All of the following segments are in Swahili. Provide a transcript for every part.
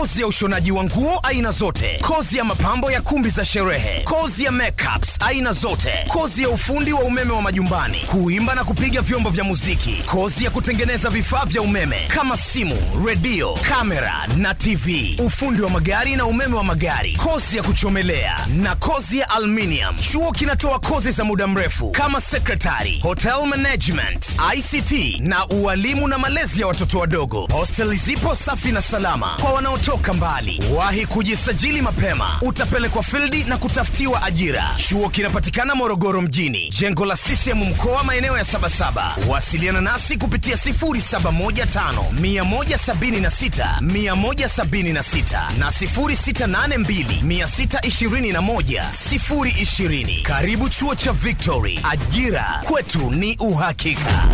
kozi ya ushonaji wa nguo aina zote, kozi ya mapambo ya kumbi za sherehe, kozi ya makeups aina zote, kozi ya ufundi wa umeme wa majumbani, kuimba na kupiga vyombo vya muziki, kozi ya kutengeneza vifaa vya umeme kama simu, redio, kamera na TV, ufundi wa magari na umeme wa magari, kozi ya kuchomelea na kozi ya aluminium. Chuo kinatoa kozi za muda mrefu kama secretary, hotel management, ICT na ualimu na malezi ya watoto wadogo. Hosteli zipo safi na salama kwa wanaotoka mbali. Wahi kujisajili mapema, utapelekwa fildi na kutafutiwa ajira. Chuo kinapatikana Morogoro mjini, jengo la CCM mkoa, maeneo ya Sabasaba. Wasiliana nasi kupitia 0715 176 176 na 0682 621 020. Karibu chuo cha Victory, ajira kwetu ni uhakika.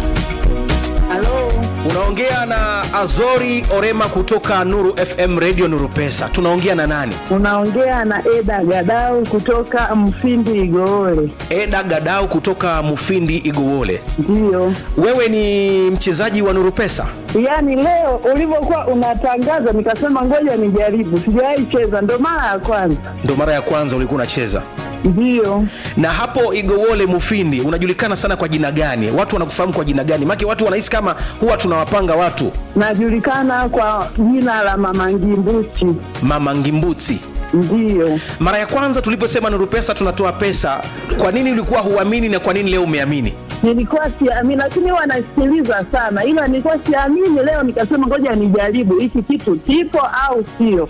Halo, unaongea na azori orema kutoka nuru fm radio nuru pesa tunaongea na nani unaongea na Eda Gadau kutoka Mfindi Igoole. eda gadau kutoka mufindi igowole Ndiyo, wewe ni mchezaji wa nuru pesa yaani leo ulivyokuwa unatangaza nikasema ngoja nijaribu, sijawahi cheza, ndo mara ya kwanza. ndo mara ya kwanza ulikuwa unacheza Ndiyo, na hapo igowole mufindi unajulikana sana kwa jina gani watu wanakufahamu kwa jina gani make watu wanahisi kama huwa tunawapanga watu najulikana kwa jina la Mama Ngimbuchi. mama ngimbuti Ndiyo, mara ya kwanza tuliposema nuru pesa tunatoa pesa kwa nini ulikuwa huamini na kwa nini leo umeamini nilikuwa siamini, lakini huwa nasikiliza sana, ila nilikuwa siamini. Leo nikasema ngoja nijaribu hiki kitu kipo au sio.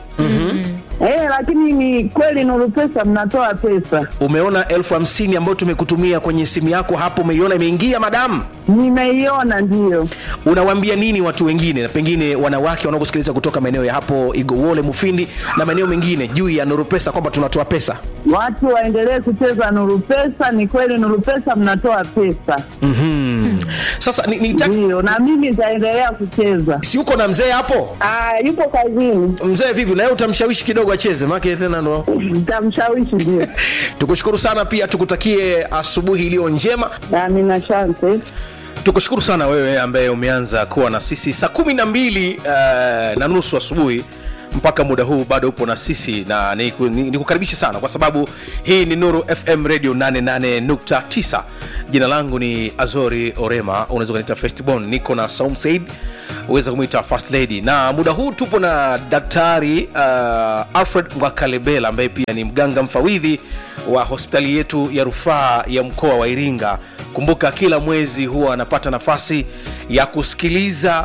Eh, lakini ni kweli Nuru Pesa mnatoa pesa. umeona elfu hamsini ambayo tumekutumia kwenye simu yako hapo umeiona imeingia madamu Nimeiona, ndiyo. unawaambia nini watu wengine na pengine wanawake wanaokusikiliza kutoka maeneo ya hapo igowole mufindi na maeneo mengine juu ya nuru pesa kwamba tunatoa pesa Watu waendelee kucheza Nuru Pesa. Ni kweli Nuru Pesa mnatoa pesa, mm-hmm. sasa ni, ni ndiyo, na mimi nitaendelea kucheza. si uko na mzee hapo Ah, yupo kazini, mzee vipi naye utamshawishi kidogo acheze make tena ndo nitamshawishi. Ndio, tukushukuru sana pia tukutakie asubuhi iliyo njema amina, asante. tukushukuru sana wewe ambaye umeanza kuwa na sisi saa kumi na mbili uh, na nusu asubuhi mpaka muda huu bado upo na sisi na nikukaribishe ni, nikukaribishe sana kwa sababu hii ni nuru fm radio 88.9 jina langu ni azori orema unaweza kuniita festbon niko na saum said uweza kumwita first lady na muda huu tupo na daktari uh, alfred mwakalebela ambaye pia ni mganga mfawidhi wa hospitali yetu ya rufaa ya mkoa wa iringa kumbuka kila mwezi huwa anapata nafasi ya kusikiliza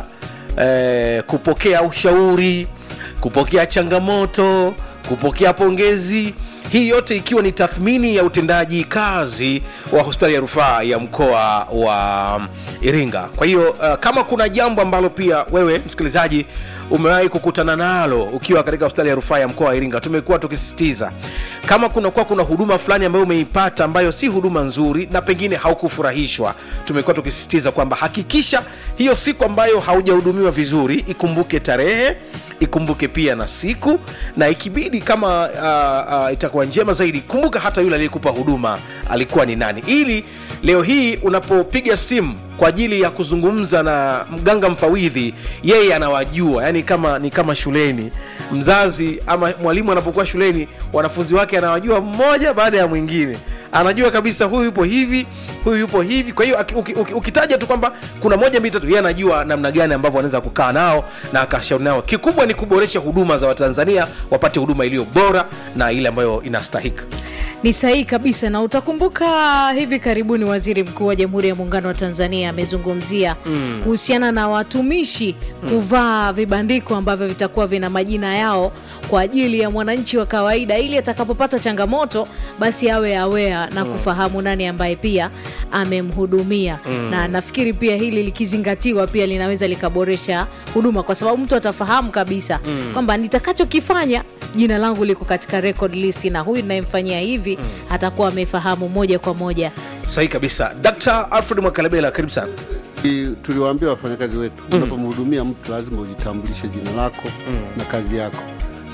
eh, kupokea ushauri kupokea changamoto kupokea pongezi hii yote ikiwa ni tathmini ya utendaji kazi wa hospitali ya rufaa ya mkoa wa iringa kwa hiyo uh, kama kuna jambo ambalo pia wewe msikilizaji umewahi kukutana nalo ukiwa katika hospitali ya rufaa ya mkoa wa iringa tumekuwa tukisisitiza kama kunakuwa kuna huduma fulani ambayo umeipata ambayo si huduma nzuri na pengine haukufurahishwa tumekuwa tukisisitiza kwamba hakikisha hiyo siku ambayo haujahudumiwa vizuri ikumbuke tarehe ikumbuke pia na siku na ikibidi kama uh, uh, itakuwa njema zaidi kumbuka hata yule aliyekupa huduma alikuwa ni nani ili leo hii unapopiga simu kwa ajili ya kuzungumza na mganga mfawidhi yeye anawajua yani kama ni kama shuleni mzazi ama mwalimu anapokuwa shuleni wanafunzi wake anawajua mmoja baada ya mwingine anajua kabisa huyu yupo hivi huyu yupo hivi kwa hiyo aki- uki- uki- ukitaja tu kwamba kuna moja mbili tatu yeye anajua namna gani ambavyo anaweza kukaa nao na akashauri nao kikubwa ni kuboresha huduma za watanzania wapate huduma iliyo bora na ile ambayo inastahika ni sahihi kabisa na utakumbuka hivi karibuni waziri mkuu wa jamhuri ya muungano wa tanzania amezungumzia kuhusiana na watumishi kuvaa vibandiko ambavyo vitakuwa vina majina yao kwa ajili ya mwananchi wa kawaida ili atakapopata changamoto basi awe awea na kufahamu nani ambaye pia amemhudumia na nafikiri pia hili likizingatiwa pia linaweza likaboresha huduma kwa sababu mtu atafahamu kabisa kwamba nitakachokifanya jina langu liko katika record list na huyu ninayemfanyia hivi atakuwa amefahamu moja kwa moja sahihi kabisa dkt alfred mwakalebela karibu sana I- tuliwaambia wafanyakazi wetu unapomhudumia mtu lazima ujitambulishe jina lako na kazi yako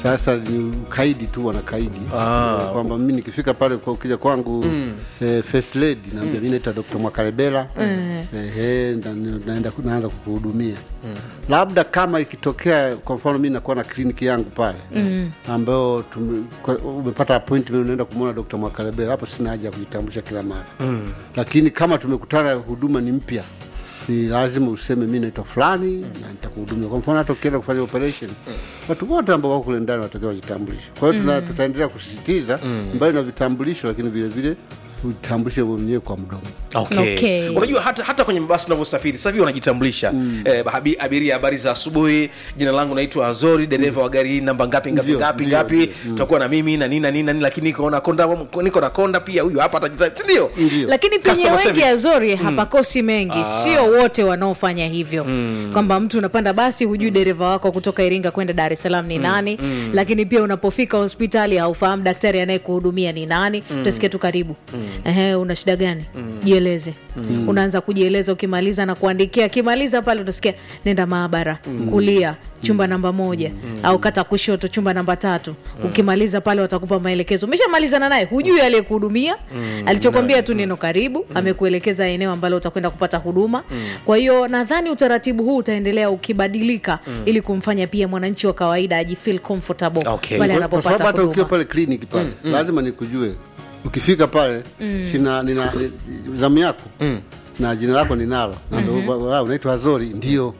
Sasa ni ukaidi tu wanakaidi Ah. Eh, kwamba mimi nikifika pale kwa ukija kwangu eh, first lady naambia mimi naitwa Dr. Mwakalebela ehe, na- naenda naanza kukuhudumia labda kama ikitokea kwa mfano mimi nakuwa na kliniki yangu pale ambayo tume- kwa- umepata appointment unaenda kumwona Dr. Mwakalebela, hapo sina haja ya kujitambulisha kila mara lakini kama tumekutana huduma ni mpya ni lazima useme mi naitwa fulani na nitakuhudumia. Kwa mfano hata ukienda kufanya operation watu wote ambao wako kule ndani watakiwa wajitambulishe. Kwa hiyo tuna- tutaendelea kusisitiza mbali na vitambulisho, lakini vile vile ujitambulishe wewe mwenyewe kwa mdomo. Okay. Okay. Unajua hata, hata kwenye mabasi unavyosafiri sasa hivi wanajitambulisha eh, habi- abiria, habari za asubuhi, jina langu naitwa Azori, dereva wa gari hii namba ngapi ngapi Ndio, ngapi ndio, ngapi, ndio. tutakuwa na mimi na nini na nini na nini, lakini niko na konda, niko na konda pia, huyu hapa atajisa, si ndio? Ndio. lakini penye Customer wengi service. Azori hapakosi mengi, sio wote wanaofanya hivyo kwamba mtu unapanda basi hujui dereva wako kutoka Iringa kwenda Dar es Salaam ni nani, lakini pia unapofika hospitali haufahamu daktari anayekuhudumia ni nani. Utasikia tu karibu, ehe, una shida gani? Jieleze. Unaanza kujieleza, ukimaliza na kuandikia, akimaliza pale utasikia nenda maabara kulia chumba namba moja au kata kushoto chumba namba tatu. Ukimaliza pale watakupa maelekezo. Umeshamalizana naye, hujui aliyekuhudumia alichokwambia tu neno karibu, amekuelekeza eneo ambalo utakwenda kupata huduma. Kwa hiyo nadhani utaratibu huu utaendelea ukibadilika ili kumfanya pia mwananchi wa kawaida ajifeel comfortable Okay. pale Kwa- kwa sababu anapopata hata ukiwa huduma. pale kliniki pale lazima nikujue. Ukifika pale sina nina ni- zamu yako na jina lako ninalo, naambia "Wa- wa- unaitwa Azori, ndio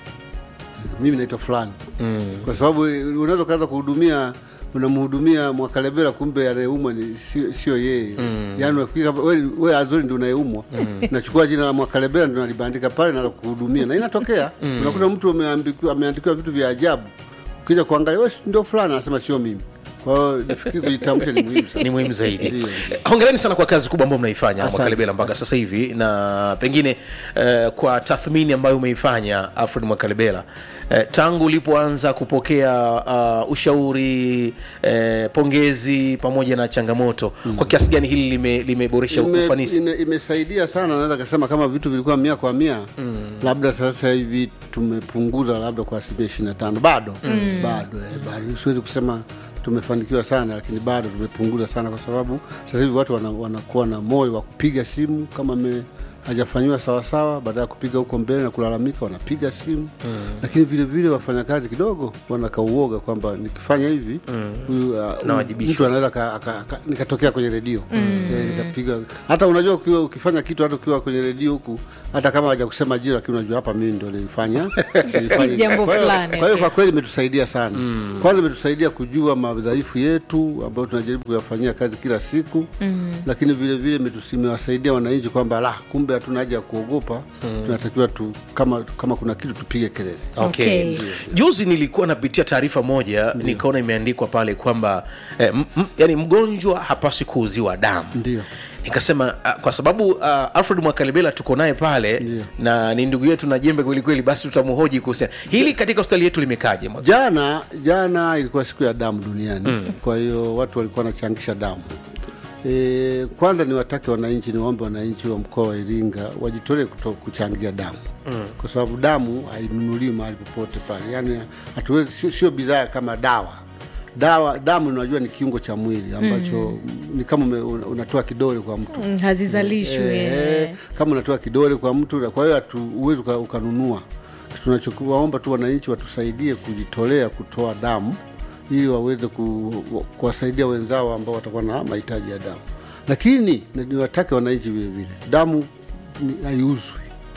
mimi naitwa fulani, kwa sababu unaweza ukaanza kuhudumia unamhudumia Mwakalebela, kumbe anayeumwa ni sio sio yeye. Yani unafika hapa, we, we Azori ndio unayeumwa, nachukua jina la Mwakalebela ndio nalibandika pale na kuhudumia, na inatokea unakuta mtu ameambikiwa ameandikiwa vitu vya ajabu, ukija kuangalia we ndio fulani, anasema sio mimi. Kwa hiyo nafikiri kujitambulisha ni muhimu sana. ni muhimu zaidi. Ndio. Eh, Hongereni sana kwa kazi kubwa ambayo mnaifanya Asante. Mwakalebela mpaka sasa hivi, na pengine eh, kwa tathmini ambayo umeifanya Alfred Mwakalebela eh, tangu ulipoanza kupokea uh, ushauri eh, pongezi pamoja na changamoto, kwa kiasi gani hili lime- limeboresha Ime- ufanisi? ime- imesaidia sana, naweza kasema kama vitu vilikuwa mia kwa mia labda sasa hivi tumepunguza labda kwa asilimia ishirini na tano bado bado eh, bado siwezi kusema tumefanikiwa sana, lakini bado tumepunguza sana, kwa sababu sasa hivi watu wana- wanakuwa na moyo wa kupiga simu kama me hajafanyiwa sawasawa, baada ya kupiga huko mbele na kulalamika, wanapiga simu lakini vile vile wafanyakazi kidogo wanakauoga kwamba nikifanya hivi huyu uh, Nawajibishwa. mtu anaweza aka- aka- aka- nikatokea kwenye redio eh, nikapiga hata unajua ukiwa ukifanya kitu hata ukiwa kwenye redio huku hata kama haja kusema jina lakini unajua hapa mimi ndio nilifanya nilifanya. Jambo Kwa hiyo- fulani, kwa hiyo okay. kwa kweli imetusaidia sana kwanza imetusaidia kujua madhaifu yetu ambayo tunajaribu kuyafanyia kazi kila siku lakini vile vile imetus- imewasaidia wananchi kwamba la kumbe hatuna haja ya kuogopa tunatakiwa tu kama, kama kuna kitu tupige kelele Okay. Okay. Juzi nilikuwa napitia taarifa moja nikaona imeandikwa pale kwamba eh, m- m- yani mgonjwa hapaswi kuuziwa damu. Ndio. Nikasema uh, kwa sababu uh, Alfred Mwakalebela tuko naye pale Ndio. na ni ndugu yetu na jembe kweli kweli, basi tutamhoji kuhusiana hili katika hospitali yetu limekaje? Mwaka- Jana jana ilikuwa siku ya damu duniani kwa hiyo watu walikuwa wanachangisha damu. E, kwanza niwatake wananchi, niwaombe wananchi wa mkoa wa Iringa wajitolee kuto- kuchangia damu kwa sababu damu hainunuliwi mahali popote pale, yaani hatuwezi, sio, sio bidhaa kama dawa. Dawa damu unajua ni kiungo cha mwili ambacho ni kama ume- una- unatoa kidole kwa mtu Mm, hazizalishwi Eh, eh. kama unatoa kidole kwa mtu na kwa hiyo hatu- huwezi uka- ukanunua. Tunachowaomba tu wananchi watusaidie kujitolea kutoa damu ili waweze ku- kuwasaidia wenzao ambao watakuwa na mahitaji ya damu, lakini na niwatake wananchi vile vile, damu ni- haiuzwi,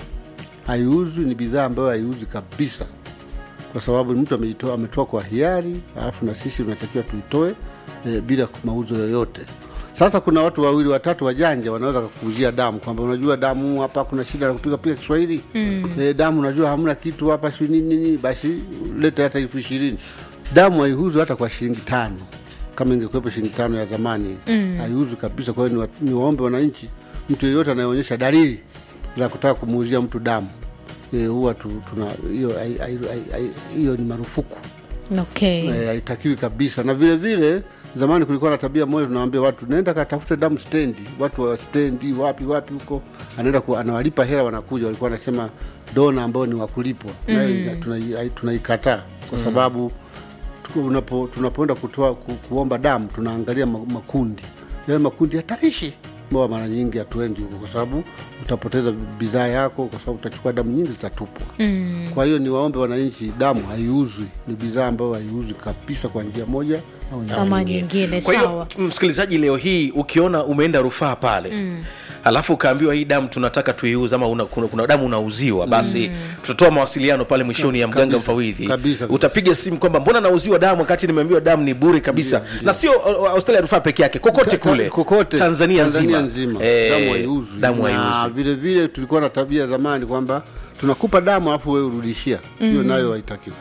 haiuzwi, ni bidhaa ambayo haiuzwi kabisa kwa sababu mtu ameitoa ametoa kwa hiari, alafu na sisi tunatakiwa tuitoe e, bila mauzo yoyote. Sasa kuna watu wawili watatu wajanja wanaweza kukuuzia damu kwamba unajua damu hapa kuna shida ya kupiga piga Kiswahili mm. e, damu unajua hamna kitu hapa si nini nini, basi leta hata elfu ishirini. Damu haiuzwi hata kwa shilingi tano kama ingekuwepo shilingi tano ya zamani mm. haiuzwi kabisa. Kwa hiyo ni, wa- ni waombe wananchi, mtu yeyote anayeonyesha dalili za kutaka kumuuzia mtu damu e, huwa tu, tuna hiyo hai- hai- hai- hai- hiyo ni marufuku Okay. Eh, haitakiwi kabisa. Na vile vile zamani kulikuwa na tabia moja, tunawaambia watu nenda katafute damu stendi, watu wa stendi wapi wapi huko, anaenda ku, anawalipa hela, wanakuja. Walikuwa wanasema dona ambao ni wakulipwa, nayo ina- tunai- hai- tunaikataa kwa sababu unapo, tunapoenda kutoa ku, kuomba damu tunaangalia ma- makundi yale makundi hatarishi ambao mara nyingi hatuendi huko kwa sababu utapoteza bidhaa yako kwa sababu utachukua damu nyingi zitatupwa mm. kwa hiyo ni waombe wananchi damu haiuzwi ni bidhaa ambayo haiuzwi kabisa kwa njia moja au nyingine. ama nyingine kwa hiyo sawa msikilizaji leo hii ukiona umeenda rufaa pale mm. alafu ukaambiwa hii damu tunataka tuiuze ama una, kuna, kuna damu unauziwa basi mm. tutatoa mawasiliano pale mwishoni ya mganga Kabisa, mfawidhi kabisa, kabisa. utapiga simu kwamba mbona nauziwa damu wakati nimeambiwa damu ni bure kabisa na sio uh, uh, hospitali ya rufaa peke yake kokote Ka- kule kokote tanzania, Tanzania nzima, nzima Eh, damu haiuzwi damu na haiuzwi vile vile tulikuwa na tabia zamani kwamba tunakupa damu alafu wewe urudishia hiyo nayo haitakiwi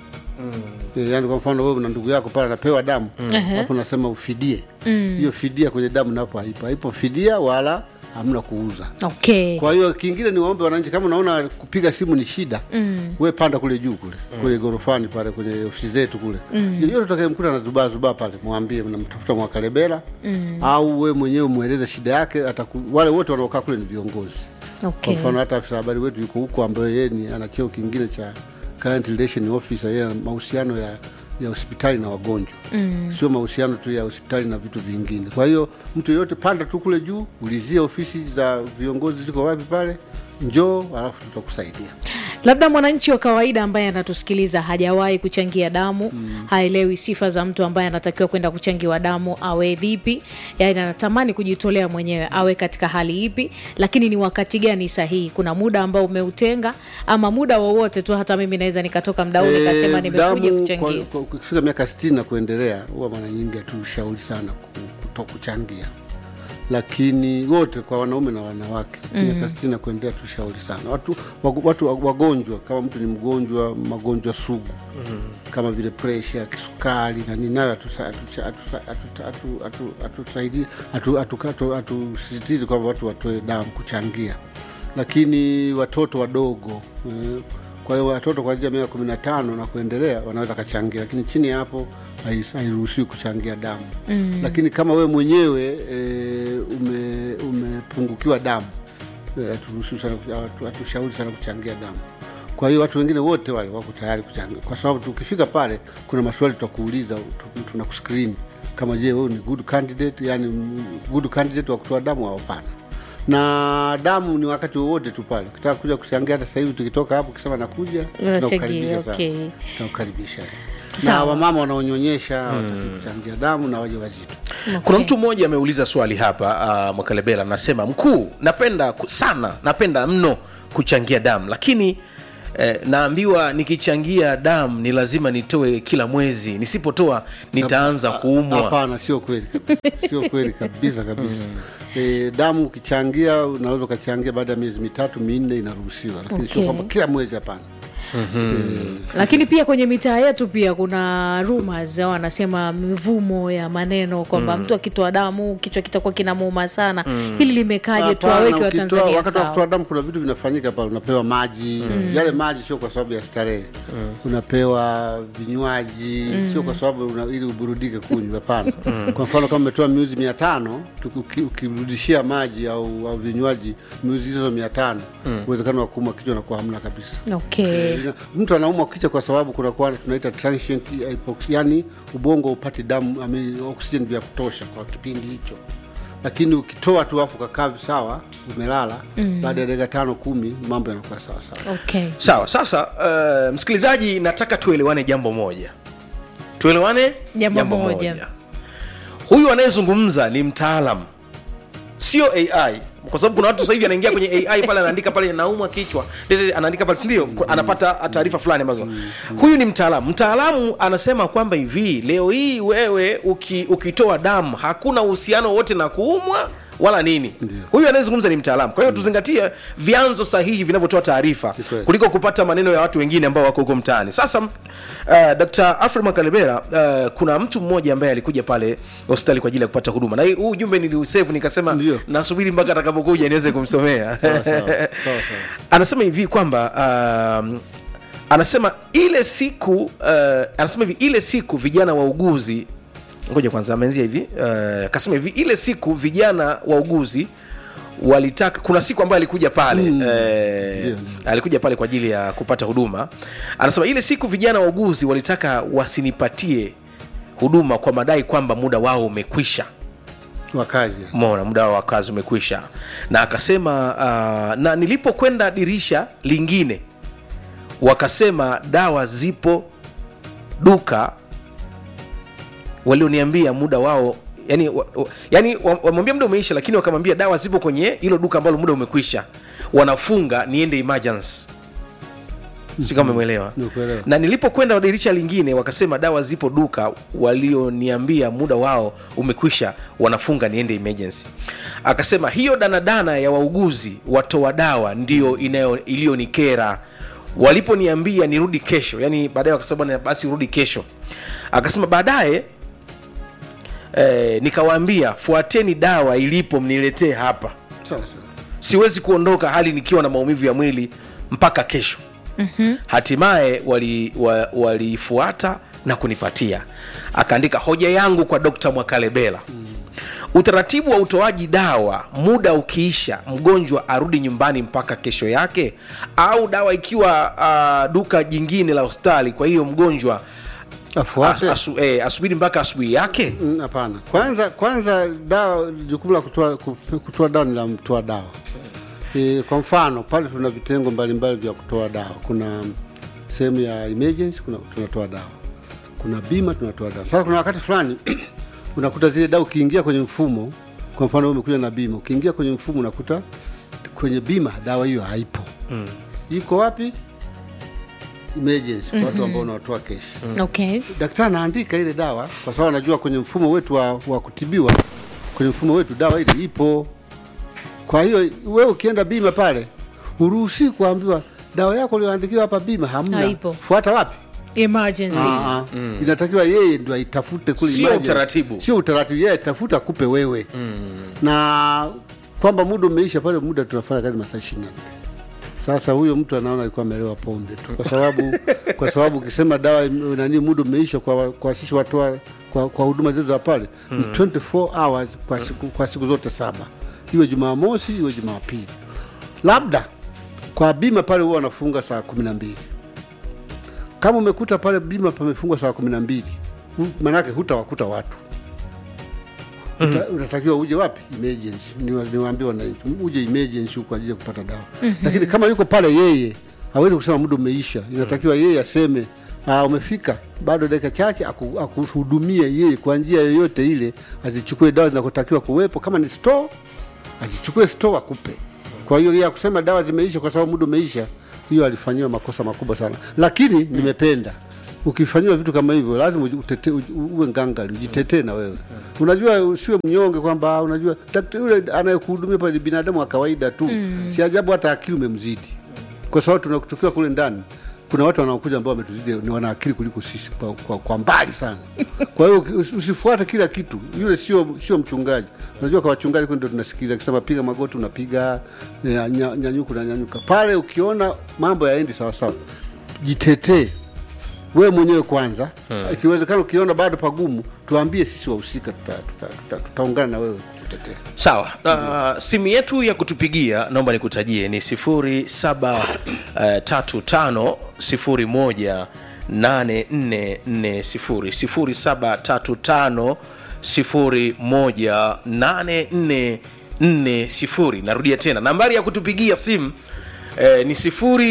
Eh, yaani kwa mfano wewe na ndugu yako pale anapewa damu hapo unasema ufidie hiyo fidia kwenye damu napo haipo haipo fidia wala hamna kuuza okay kwa hiyo kingine ni waombe wananchi kama unaona kupiga simu ni shida mm. we panda kule juu kule mm. kule gorofani pale kwenye ofisi zetu kule mm. yeyote utakayemkuta anazubaa zubaa pale mwambie mnamtafuta mwakalebela mm. au we mwenyewe mweleze shida yake ataku, wale wote wanaokaa kule ni viongozi okay kwa mfano hata afisa habari wetu yuko huko ambaye yeye ni ana cheo kingine cha client relation officer yeye ana mahusiano ya ya hospitali na wagonjwa mm. sio mahusiano tu ya hospitali na vitu vingine kwa hiyo mtu yeyote panda tu kule juu ulizia ofisi za viongozi ziko wapi pale njoo alafu tutakusaidia labda mwananchi wa kawaida ambaye anatusikiliza hajawahi kuchangia damu mm. haelewi sifa za mtu ambaye anatakiwa kwenda kuchangiwa damu awe vipi yani anatamani kujitolea mwenyewe awe katika hali ipi lakini ni wakati gani sahihi kuna muda ambao umeutenga ama muda wowote tu hata mimi naweza nikatoka mda huu nikasema Eh, nimekuja damu kuchangia kwa- kwa- Ukifika miaka sitini na kuendelea, huwa mara nyingi hatushauri sana ku- kuto kuchangia, lakini wote kwa wanaume na wanawake mm. miaka sitini na kuendelea tushauri sana watu, wag- watu wagonjwa, kama mtu ni mgonjwa magonjwa sugu mm. kama vile presha, kisukari na nini, nayo hatusa- hatucha- hatusa- hatuta- hatu- hatu- hatusaidii hatu- hatu- hatu- hatusisitizi kwamba watu watoe damu kuchangia, lakini watoto wadogo eh, kwa hiyo watoto kuanzia miaka kumi na tano na kuendelea wanaweza kachangia, lakini chini ya hapo hais- hairuhusiwi kuchangia damu mm. Lakini kama wewe mwenyewe e, ume, umepungukiwa damu eh, haturuhusiwi sana, hatu- hatushauri sana kuchangia damu. Kwa hiyo watu wengine wote wale wako tayari kuchangia, kwa sababu tukifika pale kuna maswali tutakuuliza, tu- tunakuskrini kama je, wewe ni good candidate, yani mm, good candidate wa kutoa damu au hapana na damu ni wakati wowote tu pale ukitaka kuja kuchangia hata sasa hivi tukitoka hapo ukisema nakuja tunakukaribisha sana. okay. tunakukaribisha na Sawa. wamama wanaonyonyesha watachangia damu na waja wazito kuna mtu mmoja ameuliza swali hapa uh, mwakalebela anasema mkuu napenda ku- sana napenda mno kuchangia damu lakini eh, naambiwa nikichangia damu ni lazima nitoe kila mwezi nisipotoa nitaanza kuumwa hapana sio kweli kabisa. sio kweli kabisa kabisa e, damu ukichangia unaweza ukachangia baada ya miezi mitatu minne inaruhusiwa lakini sio Okay. kwamba kila mwezi hapana lakini pia kwenye mitaa yetu pia kuna rumors au wanasema mivumo ya maneno kwamba mtu akitoa damu kichwa kitakuwa kinamuuma sana hili limekaje Hapana, tuwaweke ukitoa- watanzania wakati wa sawa kutoa damu kuna vitu vinafanyika pale unapewa maji yale maji sio kwa sababu ya starehe unapewa vinywaji sio kwa sababu una, ili uburudike kunywa hapana kwa mfano kama umetoa miuzi mia tano tuki- uki- ukirudishia maji au, au vinywaji miuzi hizo mia tano uwezekano wa kuumwa kichwa nakuwa hamna kabisa okay Ina- mtu anaumwa kichwa kwa sababu kunakuwa tunaita transient hypoxia, yani ubongo upati damu I mean, oxygen vya kutosha kwa kipindi hicho lakini ukitoa tu afu kakaa sawa umelala baada ya dakika tano kumi mambo yanakuwa sawa sawa okay sawa sasa uh, msikilizaji nataka tuelewane jambo moja tuelewane Jambo moja. huyu anayezungumza ni mtaalam sio ai kwa sababu kuna watu sasa hivi anaingia kwenye ai pale anaandika pale naumwa kichwa Dede, anaandika pale sindio anapata taarifa fulani ambazo huyu ni mtaalamu mtaalamu anasema kwamba hivi leo hii wewe uki, ukitoa damu hakuna uhusiano wote na kuumwa wala nini huyu anayezungumza ni mtaalamu kwa hiyo tuzingatie vyanzo sahihi vinavyotoa taarifa Ni kweli. kuliko kupata maneno ya watu wengine ambao wako huko mtaani sasa uh, dr alfred makalebera uh, kuna mtu mmoja ambaye alikuja pale hospitali kwa ajili ya kupata huduma na hii- huu ujumbe niliusevu nikasema Ndio. nasubiri mpaka atakapokuja niweze kumsomea Sawa, sawa. Sawa, sawa. anasema hivi kwamba um, anasema ile siku uh, anasema hivi ile siku vijana wauguzi ngoja kwanza ameanzia hivi uh, akasema hivi ile siku vijana wauguzi walitaka kuna siku ambayo alikuja pale mm. eh, Ndio, alikuja pale kwa ajili ya kupata huduma anasema ile siku vijana wauguzi walitaka wasinipatie huduma kwa madai kwamba muda wao umekwisha wakazi mona muda wao wa kazi umekwisha na akasema uh, na nilipokwenda dirisha lingine wakasema dawa zipo duka walioniambia muda wao yani, wa, wa, yani wa- wamwambia muda umeisha lakini wakamwambia dawa zipo kwenye hilo duka ambalo muda umekwisha wanafunga niende emergency sijui kama umemwelewa Nimekuelewa. na nilipokwenda dirisha lingine wakasema dawa zipo duka walioniambia muda wao umekwisha wanafunga niende emergency akasema hiyo danadana ya wauguzi watoa dawa ndio inayo- iliyonikera waliponiambia nirudi kesho yani baadaye wakasema bwana, basi urudi kesho akasema baadaye eh, nikawaambia fuateni dawa ilipo mniletee hapa sawa sawa siwezi kuondoka hali nikiwa na maumivu ya mwili mpaka kesho mm-hmm. hatimaye walifuata wali wa- waliifuata na kunipatia akaandika hoja yangu kwa dokta mwakalebela mm. utaratibu wa utoaji dawa muda ukiisha mgonjwa arudi nyumbani mpaka kesho yake au dawa ikiwa uh, duka jingine la hospitali kwa hiyo mgonjwa afuate asu, eh, asubiri mpaka asubuhi yake Mm, hapana kwanza kwanza dawa jukumu la kutoa ku- kutoa dawa ni la mtoa dawa e, kwa mfano pale tuna vitengo mbalimbali vya kutoa dawa kuna sehemu ya emergency kuna tunatoa dawa kuna bima tunatoa dawa sasa kuna wakati fulani unakuta zile dawa ukiingia kwenye mfumo kwa mfano wewe umekuja na bima ukiingia kwenye mfumo unakuta kwenye bima dawa hiyo haipo mm. iko wapi emergency kwa watu ambao unawatoa keshi okay daktari anaandika ile dawa kwa sababu anajua kwenye mfumo wetu wa, wa kutibiwa kwenye mfumo wetu dawa ile ipo kwa hiyo wewe ukienda bima pale huruhusi kuambiwa dawa yako ulioandikiwa hapa bima hamna Haipo. fuata wapi emergency Ah, ah. inatakiwa yeye ndo aitafute kule Sio emergency. utaratibu. sio utaratibu yeye atafuta akupe wewe na kwamba muda umeisha pale muda tunafanya kazi masaa ishirini na nne sasa huyo mtu anaona alikuwa amelewa pombe tu kwa sababu kwa sababu ukisema dawa ime- nani muda umeisha kwa, kwa sisi watoa kwa, kwa huduma zetu za pale ni 24 hours kwa siku, kwa siku zote saba iwe jumamosi iwe jumapili labda kwa bima pale huwa wanafunga saa kumi na mbili kama umekuta pale bima pamefungwa saa kumi na mbili hu- manake hutawakuta watu Uta, unatakiwa uje wapi emergency Niwa- niwaambie wananchi uje emergency kwa ajili ya kupata dawa lakini kama yuko pale yeye hawezi kusema muda umeisha inatakiwa yeye aseme ah, umefika bado dakika chache aku- akuhudumie yeye kwa njia yoyote ile azichukue dawa zinakotakiwa kuwepo kama ni store azichukue store akupe kwa hiyo ya kusema dawa zimeisha kwa sababu muda umeisha hiyo alifanyiwa makosa makubwa sana lakini nimependa ukifanyiwa vitu kama hivyo lazima uji- utete, uji- uwe ngangari ujitetee na wewe unajua usiwe mnyonge kwamba ah, unajua daktari yule anayekuhudumia pale ni binadamu wa kawaida tu si ajabu hata akili umemzidi kwa sababu tuna- tukiwa kule ndani kuna watu wanaokuja ambao wametuzidi ni wana akili kuliko sisi kwa, kwa, kwa mbali sana kwa hiyo usi- usifuate kila kitu yule sio sio mchungaji unajua kwa wachungaji kule ndio tunasikiza akisema piga magoti unapiga nya- nya- nyanyuka unanyanyuka pale ukiona mambo yaendi sawasawa jitetee wewe mwenyewe kwanza ikiwezekana ukiona bado pagumu tuambie sisi wahusika tutaungana tuta, tuta, tutaungana na wewe kutetea sawa uh, simu yetu ya kutupigia naomba nikutajie ni 0735 01 8440 0735 018440 narudia tena nambari ya kutupigia simu eh, ni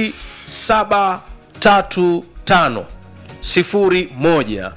0735 01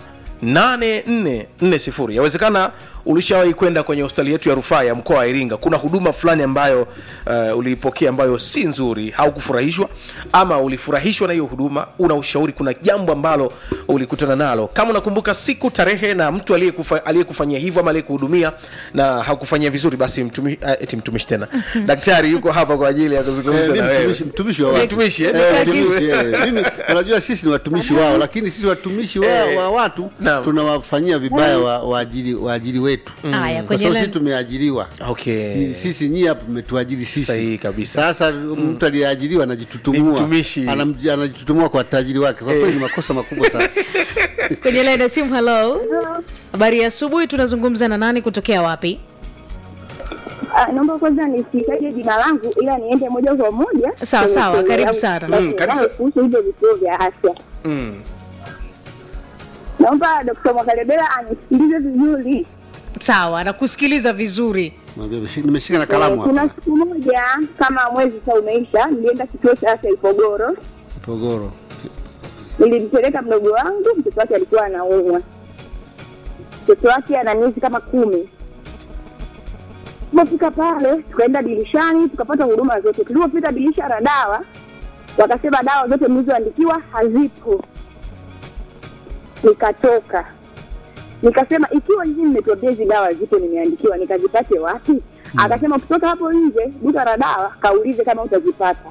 8440 yawezekana ulishawahi kwenda kwenye hospitali yetu ya rufaa ya mkoa wa iringa kuna huduma fulani ambayo uh, uliipokea ambayo si nzuri haukufurahishwa ama ulifurahishwa na hiyo huduma una ushauri kuna jambo ambalo ulikutana nalo kama unakumbuka siku tarehe na mtu aliyekufa- aliyekufanyia hivyo ama aliyekuhudumia na hakufanyia vizuri basi mtumi, uh, eti mtumishi tena daktari yuko hapa kwa ajili ya kuzungumza Eh, na mimi wewe mtumishi- mtumishi wa watu. Mtumishi, eh? Eh, mtumishi, eh. Mimi, unajua sisi ni watumishi wao lakini sisi watumishi wa, Eh, wa watu naam. tunawafanyia vibaya wa- waajiri waajiri wetu Haya, kwa kwenye sababu line- sisi tumeajiriwa okay. Ni- sisi nyie hapa mmetuajiri sisi Sahihi kabisa. sasa mtu aliyeajiriwa Ni anajitutumua mtumishi. Anam- anajitutumua kwa tajiri wake kwa kweli ni makosa makubwa sana kwenye line ya simu halo habari ya asubuhi tunazungumza na nani kutokea wapi Ah, naomba kwanza nisitaje jina langu ila niende moja kwa moja Sawa, kwenye sawa, swali karibu langu sana. la Mm, karibu swali sa- kuhusu hivyo vituo vya afya. mm. Naomba Dkt. Mwakalebela anisikilize vizuri. sawa nakusikiliza vizuri Mwambie nimeshi- nimeshika na kalamu Eh, Kuna hapa siku moja kama mwezi sasa umeisha, nilienda kituo cha afya Ipogoro, Pogoro. nilimpeleka mdogo wangu, mtoto wake alikuwa anaumwa. Mtoto wake ana miezi kama kumi. Tulipofika pale, tukaenda dirishani, tukapata huduma zote. Tulipofika dirisha la dawa, wakasema dawa zote mlizoandikiwa hazipo. Nikatoka nikasema, ikiwa hizi mmetuambia hizi dawa zipo, nimeandikiwa, nikazipate wapi? Akasema kutoka hapo nje duka la dawa, kaulize kama utazipata.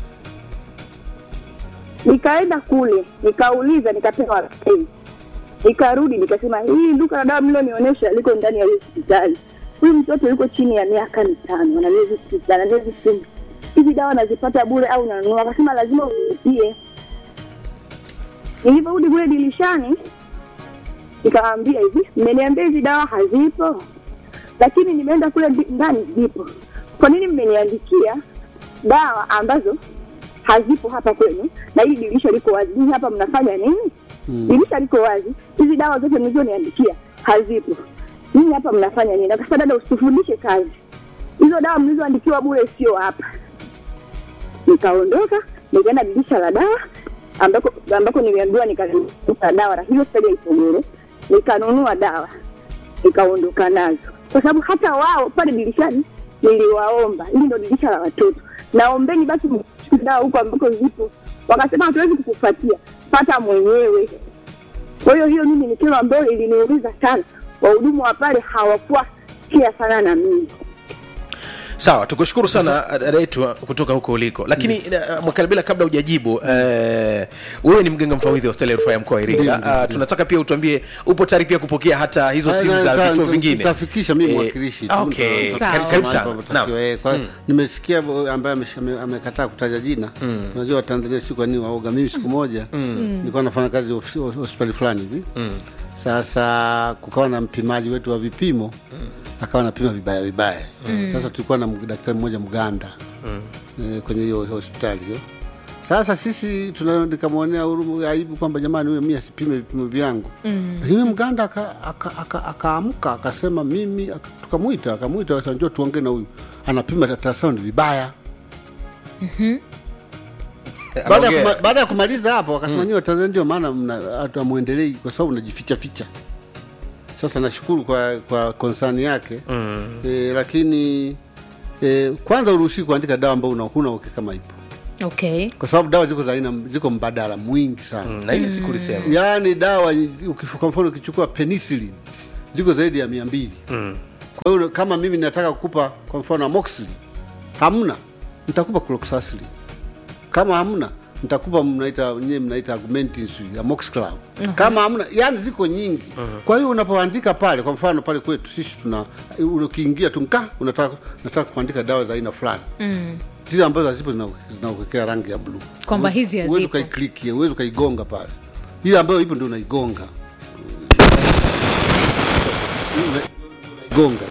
Nikaenda kule nikauliza, nikapewa pei, nikarudi nikasema, hii duka la dawa mlilonionyesha liko ndani ya hii hospitali. Huyu mtoto yuko chini ya miaka mitano, ana miezi sita, ana miezi kumi. Hizi dawa nazipata bure au nanunua? Akasema lazima ulipie. Nilivyorudi kule dirishani, nikamwambia hivi, mmeniambia hizi dawa hazipo, lakini nimeenda kule ndi- ndani zipo. Kwa nini mmeniandikia dawa ambazo hazipo hapa kwenu na hili dirisha liko wazi? Nyinyi hapa mnafanya nini? Mm. Dirisha liko wazi, hizi dawa zote mlizoniandikia hazipo. Nyinyi hapa mnafanya nini? Akasema dada, usifundishe kazi, hizo dawa mlizoandikiwa bure sio hapa. Nikaondoka nikaenda dirisha la dawa ambako ambako niliambiwa nikanunua dawa na hiyo hospitali ya Ipogoro, nikanunua dawa nikaondoka nazo, kwa sababu hata wao pale dirishani niliwaomba, hili ndo dirisha la watoto, naombeni basi mchukue dawa huko ambako zipo. Wakasema hatuwezi kukupatia, pata mwenyewe. Kwa hiyo hiyo mimi ni kero ambayo iliniumiza sana. Wahudumu wa pale hawakuwa kia sana na mimi. sawa tukushukuru sana dada yetu kutoka huko uliko lakini mm. mwakalibila kabla hujajibu eh, wewe ni mganga mfawidhi wa hospitali ya rufaa ya mkoa wa Ndiyo, iringa ndiyo, Ah, ndiyo. tunataka pia utuambie upo tayari pia kupokea hata hizo Ah, simu na- za na- vituo nita- vingine nitafikisha mimi Eh, mwakilishi tu, okay. nita- Sawa. Karibu- karibu mahali sana panapotakiwa, Naam. eh, kwa- nimesikia bo- ambaye amesha- ame- amekataa kutaja jina unajua watanzania si kwa nini waoga mimi siku moja nilikuwa nafanya kazi ofisi- hospitali fulani hivi sasa kukawa na mpimaji wetu wa vipimo akawa anapima vibaya vibaya sasa tulikuwa na mg- daktari mmoja mganda eh, kwenye hiyo hospitali hiyo sasa sisi tuna- nikamwonea huruma aibu kwamba jamani huyo mi asipime vipimo vyangu lakini mm. mganda akaamka aka, aka, akaamka, akasema mimi aka- tukamwita akamwita akasema njoo tuongee na huyu anapima ultrasound vibaya baada ya Anaongea. kuma- baada ya kumaliza hapo akasema mm. nyiwe Tanzania ndio maana mna- hatu amwendelei kwa sababu mnajificha ficha sasa nashukuru kwa kwa konsani yake mm. e, lakini e, kwanza uruhusi kuandika dawa ambayo una- huna uhakika kama ipo okay kwa sababu dawa ziko za aina ziko mbadala mwingi sana Mm, na ile siku ulisema yaani dawa ukifu- kwa mfano ukichukua penicillin ziko zaidi ya mia mbili kwa hiyo kama mimi nataka kukupa kwa mfano amoxicillin hamna nitakupa cloxacillin kama hamna nitakupa mnaita nyewe mnaita augmentin sijui amoxiclav kama hamna yani ziko nyingi kwa hiyo unapoandika pale kwa mfano pale kwetu sisi tuna ukiingia tu nka unataka nataka kuandika dawa za aina fulani zile ambazo hazipo zina- zinakuwekea rangi ya bluu Kwamba Huwezi- hizi huwezi hazipo. ukaiklikia huwezi ukaigonga pale ile ambayo ipo ndio unaigonga gonga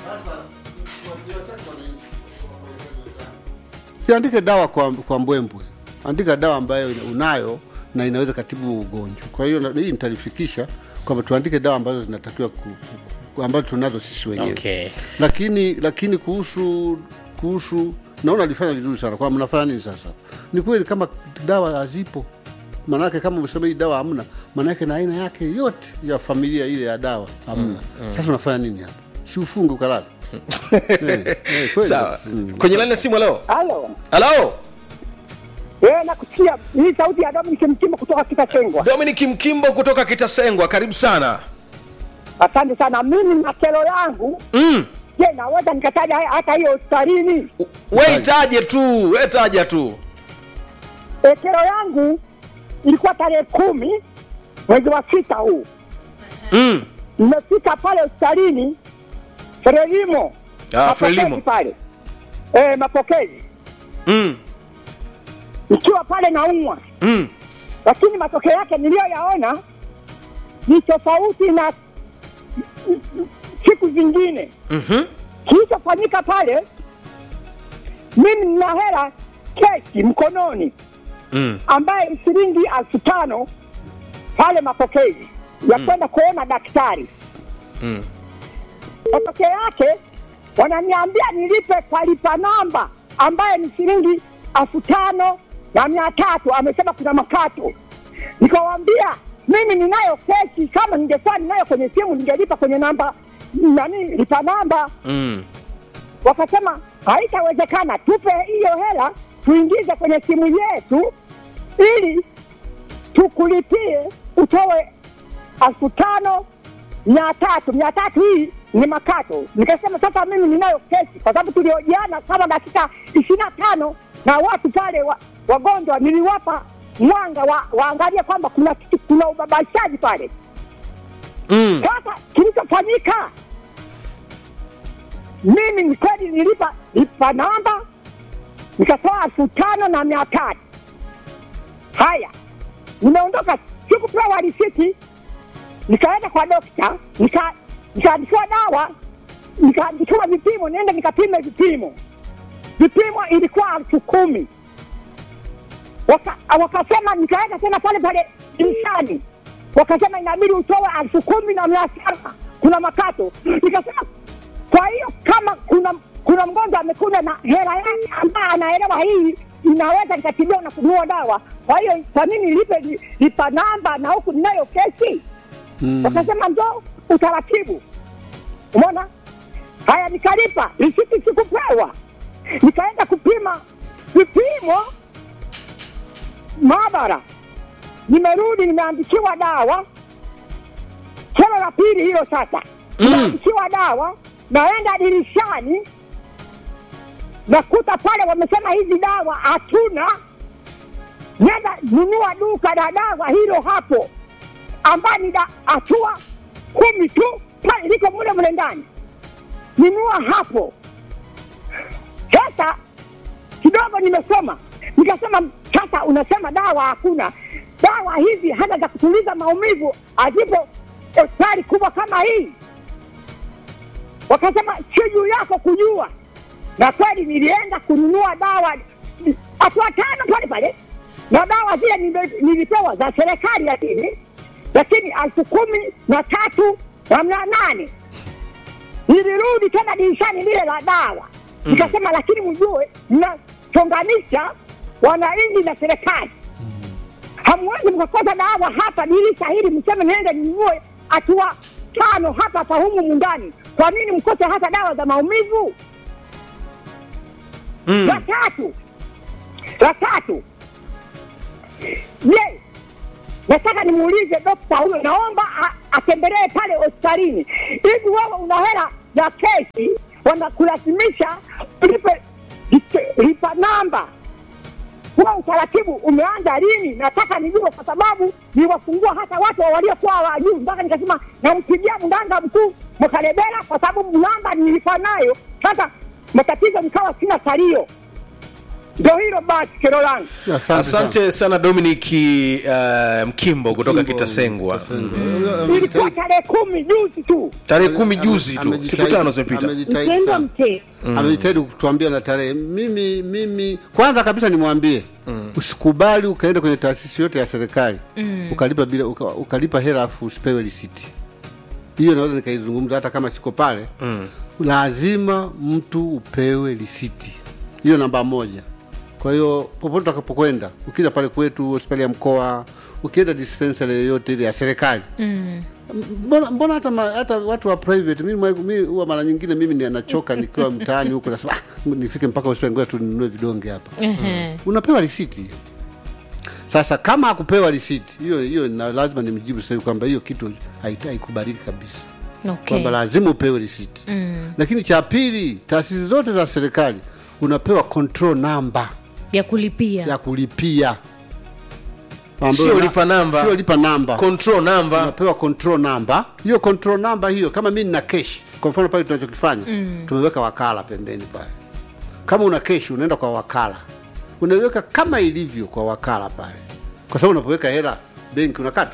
siandike dawa kwa, kwa mbwembwe andika dawa ambayo ina- unayo na inaweza katibu ugonjwa kwa hiyo na- hii nitalifikisha kwamba tuandike dawa ambazo zinatakiwa ku, ku, ambazo tunazo sisi wenyewe okay. lakini lakini kuhusu kuhusu naona alifanya vizuri sana kwa mnafanya nini sasa ni kweli kama dawa hazipo maanake kama umesema hii dawa hamna maanake na aina yake yote ya familia ile ya dawa hamna sasa unafanya nini hapa si ufunge ukalala Eh, eh, kweli. sawa Mm. kwenye laini ya simu halo Halo. halo Eh, nakusikia. Hii sauti ya Dominic Mkimbo kutoka Kitachengwa. dominic mkimbo kutoka kitasengwa karibu sana Asante sana. Mimi na kero yangu, mm. je, naweza nikataja haya- hata hiyo hospitalini? we itaje tu we taja tu E, kero yangu ilikuwa tarehe kumi mwezi wa sita huu. mm. Nimefika pale hospitalini Frelimo. Ah, Mapokezi Frelimo. pale. Eh, mapokezi. Mm. Nikiwa pale naumwa. Mm. lakini matokeo yake niliyoyaona ni tofauti na siku zingine. Mhm. kilichofanyika pale, mimi nina hela keshi mkononi mm. ambaye ni shilingi elfu tano pale mapokezi ya kwenda kuona daktari. Mm. Matokeo yake wananiambia nilipe kwa lipa namba ambaye ni shilingi elfu tano na mia tatu. Amesema kuna makato. Nikawambia mimi ninayo keshi, kama ningekuwa ninayo kwenye simu ningelipa kwenye namba nani, lipa namba. Mm. Wakasema haitawezekana, tupe hiyo hela tuingize kwenye simu yetu ili tukulipie utoe elfu tano mia tatu mia tatu hii ni makato. Nikasema sasa mimi ninayo kesi, kwa sababu tuliojiana kama dakika ishirini na tano na watu pale wa, wagonjwa niliwapa mwanga wa, waangalie kwamba kuna kitu, kuna ubabashaji pale. Mm. Sasa kilichofanyika, mimi ni kweli nilipa lipa namba nikatoa elfu tano na mia tatu. Haya, nimeondoka, sikupewa risiti, nikaenda kwa dokta, nika- nikaandikiwa dawa, nikaandikiwa vipimo, niende nikapime vipimo. Vipimo ilikuwa elfu kumi Waka, wakasema nikaenda tena pale pale dirishani, wakasema inabidi utoe elfu kumi na mia saba kuna makato. Nikasema kwa hiyo kama kuna kuna mgonjwa amekuja na hela yake ambaye anaelewa hii inaweza nikatibiwa na kununua dawa, kwa hiyo kwa nini lipe li- lipa namba na huku ninayo kesi? Mm. Wakasema ndo utaratibu. Umeona? Haya, nikalipa risiti, sikupewa. Nikaenda kupima vipimo maabara, nimerudi nimeandikiwa dawa tena la pili hilo sasa nimeandikiwa dawa, naenda dirishani nakuta pale wamesema hizi dawa hatuna, nenda nunua duka la dawa hilo hapo, ambayo ni da- hatua kumi tu pale liko mule mule ndani, nunua hapo. Sasa kidogo nimesoma, nikasema sasa, unasema dawa hakuna. Dawa hizi hata za kutuliza maumivu hazipo hospitali kubwa kama hii. Wakasema sio juu yako kujua, na kweli nilienda kununua dawa hatua tano pale pale, na dawa zile nime- nilipewa za serikali, lakini lakini elfu kumi na tatu na mia nane nilirudi tena dirishani lile la dawa nikasema, lakini mjue mnachonganisha wananchi na serikali. Hamwezi mkakosa dawa hapa dirisha hili, mseme niende ninunue hatua tano hapa hapa humu mundani. Kwa nini mkose hata dawa za maumivu? Mm. La tatu, la tatu, je, nataka nimuulize dokta huyo, naomba a- atembelee pale hospitalini. Hivi wewe una hela ya kesi, wanakulazimisha ulipe lipe- lipa namba. Huo utaratibu umeanza lini? Nataka nijue, kwa sababu niwafungua hata watu waliokuwa wajuu, mpaka nikasema nampigia mganga mkuu Mkarebera kwa sababu namba nilikuwa nayo. Sasa matatizo nikawa sina salio. Ndio hilo basi, kero langu. Asante, asante sana dominic uh, mkimbo kutoka Kimbo, kitasengwa Kitasengwa. Ilikuwa tarehe kumi juzi tu. tarehe kumi juzi tu Amejitahidi- siku tano zimepita amejitahidi Mtendo sana. mte amejitahidi kutuambia na tarehe. Mimi mimi kwanza kabisa nimwambie usikubali ukaenda kwenye taasisi yote ya serikali ukalipa bila uka, ukalipa hela afu usipewe risiti. Hiyo naweza nikaizungumza hata kama siko pale. Lazima mtu upewe risiti, hiyo namba moja. Kwa hiyo popote utakapokwenda, ukija pale kwetu hospitali ya mkoa, ukienda dispensary yoyote ile ya serikali mbona, mbona hata, ma, hata watu wa private mimi mwa- mimi huwa mara nyingine mimi ni anachoka nikiwa mtaani huko nasema ah, nifike mpaka hospitali ngoja tu ninunue vidonge hapa Ehe. unapewa risiti sasa kama akupewa risiti hiyo hiyo na lazima nimjibu sasa hivi kwamba hiyo kitu haita- haikubaliki kabisa Okay. kwamba lazima upewe risiti Mm. lakini cha pili taasisi zote za serikali unapewa control number ya kulipia ya kulipia Ambayo Sio na- lipa namba. sio lipa namba control number unapewa control number. Hiyo control number hiyo, kama mimi nina cash, kwa mfano pale tunachokifanya tumeweka wakala pembeni pale. Kama una cash, unaenda kwa wakala, unaiweka kama ilivyo kwa wakala pale, kwa sababu unapoweka hela benki unakatwa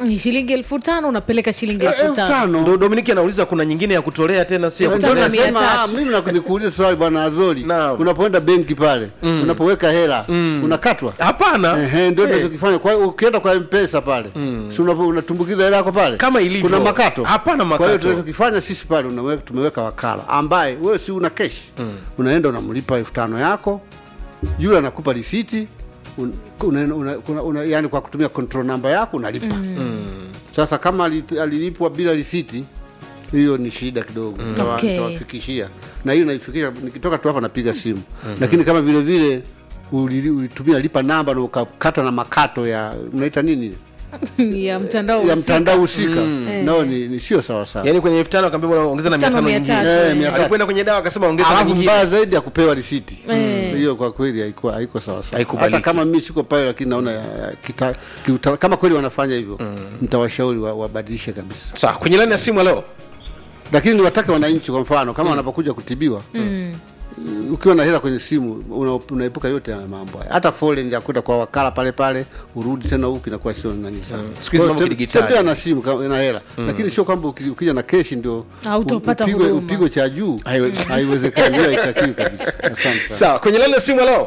Ni shilingi elfu tano unapeleka shilingi Eh, elfu elfu tano tano ndo dominiki anauliza kuna nyingine ya kutolea tena si ya Ndio Tano na kutolea mia nasema, tatu. ah, mimi na- nikuulize swali bwana Azori, Naam. unapoenda benki pale unapoweka hela unakatwa? hapana Ehe, ndio Eh. tunachokifanya. Kwa hiyo ukienda kwa mpesa pale si unapo- unatumbukiza hela yako pale Kama ilivyo. kuna makato? Hapana Kwa hiyo makato. tunachokifanya sisi pale unaweka, tumeweka wakala ambaye wewe si una keshi unaenda unamlipa elfu tano yako, yule anakupa risiti un, una, una, una, una, yani kwa kutumia control number yako unalipa sasa kama ali- alilipwa bila risiti hiyo ni shida kidogo Nitawa- Okay. nitawafikishia na hiyo naifikisha nikitoka tu hapa napiga simu lakini kama vile vile ulili- ulitumia lipa namba na ukakata na makato ya mnaita nini ya mtandao ya husika. mtandao husika nao ni, ni sio sawa sawa yaani kwenye elfu tano akaambia ongeza na mia Tano, tano mia nyingine tatu, Eh, mia tatu. alikwenda kwenye dawa akasema ongeza na alafu nyingine mbaya zaidi ya kupewa risiti Eh. hiyo kwa kweli haiko haiko sawa sawa Haikubaliki. hata kama mimi siko pale lakini naona ya- ya kita, kiuta, kama kweli wanafanya hivyo nitawashauri wa- wabadilishe kabisa sawa kwenye laini ya simu leo lakini niwatake wananchi kwa mfano kama wanapokuja kutibiwa ukiwa na hela kwenye simu una- unaepuka yote ya mambo haya hata foleni ya kwenda kwa wakala pale pale urudi tena huku inakuwa sio nani sana Siku hizi Kwa hiyo mambo tem- kidigitali. tembea na simu kama na hela lakini sio kwamba uki- ukija na keshi ndio Hautapata upigwe- huduma. upigwe cha juu Haiwezi- haiwezekani hiyo haitakiwi kabisa asante sana sawa kwenye laini ya simu leo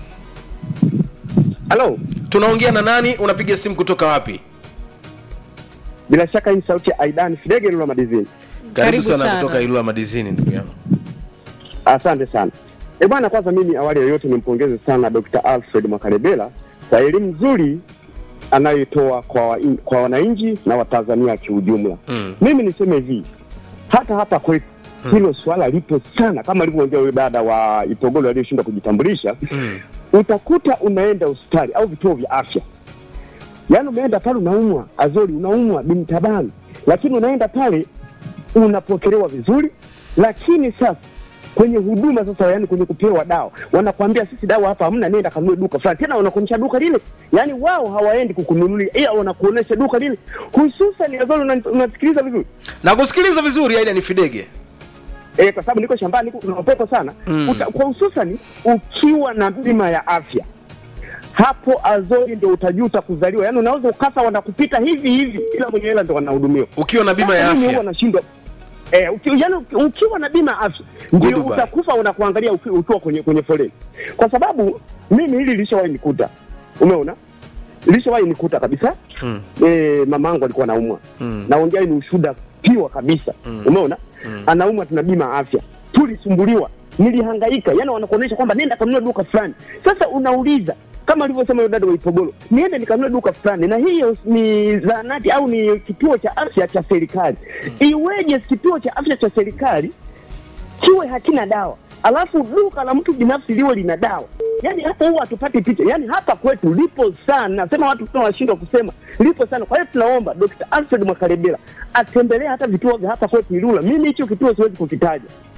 Halo, tunaongea na nani unapiga simu kutoka wapi bila shaka hii ni sauti ya Aidan Fidege Lula Madizini. karibu Karibu sana sana. kutoka ilula madizini ndugu yangu Asante sana. E bwana, kwanza mimi awali ya yote nimpongeze sana Dr. Alfred Mwakarebela kwa elimu nzuri anayoitoa kwa, wa- kwa wananchi na Watanzania kiujumla. Mm. Mimi niseme hivi, hata hapa kwetu hilo swala lipo sana, kama alivyoongea yule dada wa Itogolo aliyeshindwa kujitambulisha. Mm. Utakuta unaenda hospitali au vituo vya afya, yaani umeenda pale unaumwa, Azori unaumwa bintabani, lakini unaenda pale unapokelewa vizuri, lakini sasa kwenye huduma sasa, yani kwenye kupewa dawa, wanakwambia sisi dawa hapa hamna, nenda kanunue duka fulani. Tena wanakuonyesha duka lile, yani wao hawaendi kukununulia, ila wanakuonyesha duka lile, hususan Azori, una- unasikiliza vizuri na kusikiliza vizuri aida ni fidege e, kwa sababu niko shambani, niko kuna upepo sana Mm. Uta, kwa hususani ukiwa na bima ya afya hapo Azori ndio utajuta kuzaliwa. Yani unaweza ukasa wanakupita hivi hivi, ila mwenye hela ndo wanahudumiwa. ukiwa na bima ya Sasa mimi afya huwa nashindwa eh, uki, yani uki- ukiwa na bima ya afya ndio Goodbye. utakufa unakuangalia uki- ukiwa kwenye kwenye foleni, kwa sababu mimi hili lishawahi nikuta, umeona lishawahi nikuta kabisa Mm. eh, mamangu alikuwa anaumwa Mm. naongea ni ushuda piwa kabisa umeona anaumwa tuna bima ya afya tulisumbuliwa nilihangaika yani wanakuonyesha kwamba nenda kanunua duka fulani sasa unauliza kama alivyosema yule dada wa Ipogolo, niende nikanunue duka fulani, na hiyo ni zahanati au ni kituo cha afya cha serikali. Iweje kituo cha afya cha serikali kiwe hakina dawa alafu duka la mtu binafsi liwe lina dawa? Yani hapo huwa hatupati picha. Yani hapa kwetu lipo sana, nasema watu tunawashindwa kusema lipo sana. Kwa hiyo tunaomba Dr. Alfred Mwakarebela atembelee hata vituo vya hapa kwetu Ilula. Mimi hicho kituo siwezi kukitaja,